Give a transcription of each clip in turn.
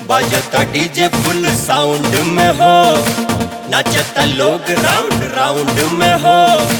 बाजता डीजे फुल साउंड में हो नाचता लोग राउंड राउंड में हो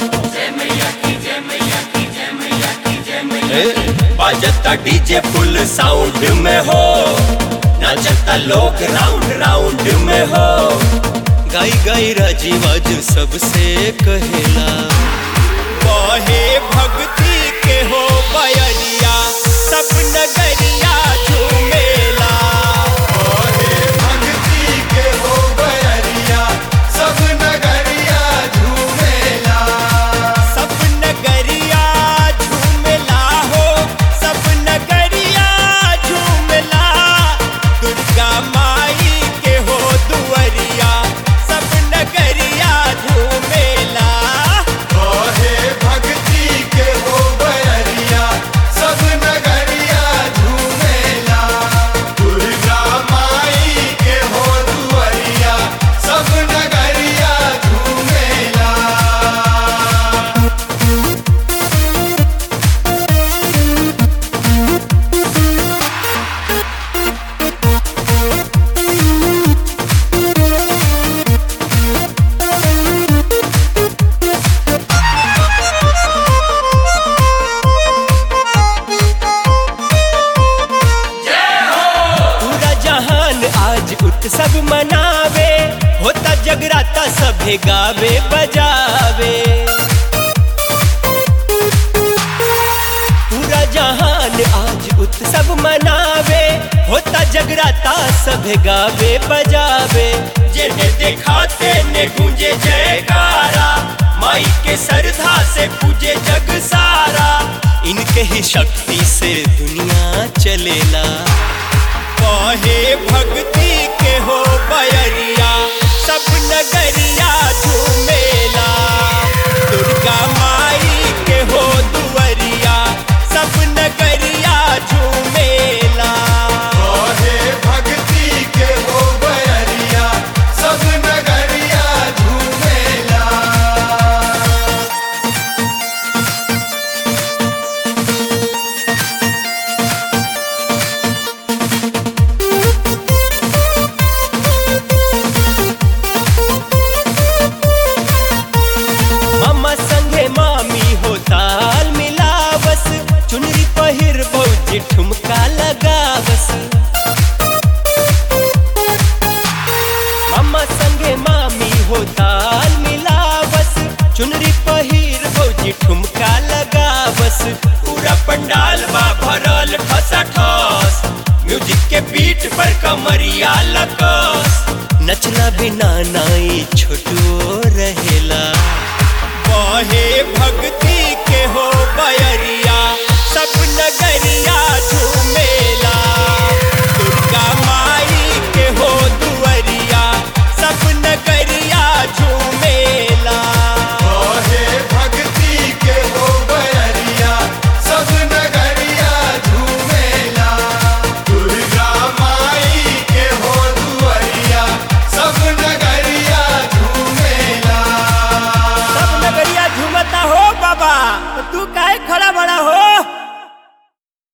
ए, बाजता डीजे फुल साउंड में हो नाचता लोग राउंड राउंड में हो गाई गाई राजी बाजू सबसे कहेला बहे भक्ति के हो बयरिया सब नगरिया झूमेला बहे भक्ति के हो बयरिया सब नगरिया झूमेला सब नगरिया झूमेला हो सब नगरिया झूमेला दुर्गा माई के हो दुअरिया सब नगरिया झूमेला बहे भक्ति के हो बयरिया सब नगरिया झूमेला दुर्गा माई के हो दुअरिया सब नगरिया झूमेला पूरा जहान आज उत्सव मनावे होता जगराता सभे गावे बजावे पूरा जहान आज उत्सव मनावे होता जगराता सभे गावे बजावे जिन्हें दिखाते ने गूंजे जयकारा माई के श्रद्धा से पूजे जग सारा इनके ही शक्ति से दुनिया चलेला कहे भक्ति के हो बयरिया सब नगरिया झूमेला दुर्गा माई के हो दुअरिया सब नगरिया झूमेला बहे भक्ति के हो बयरिया सब नगरिया झूमेला मामा संगे मामी हो ताल मिला बस चुनरी पहिर भौजी ठुमका लगा बस मामा संगे मामी हो ताल मिला बस चुनरी पहिर भौजी ठुमका लगा बस पूरा पंडाल बा भरल ठसा ठस म्यूजिक के बीट पर कमरिया लकस नचला बिना नाई छोटो रहेला बहे भक्ति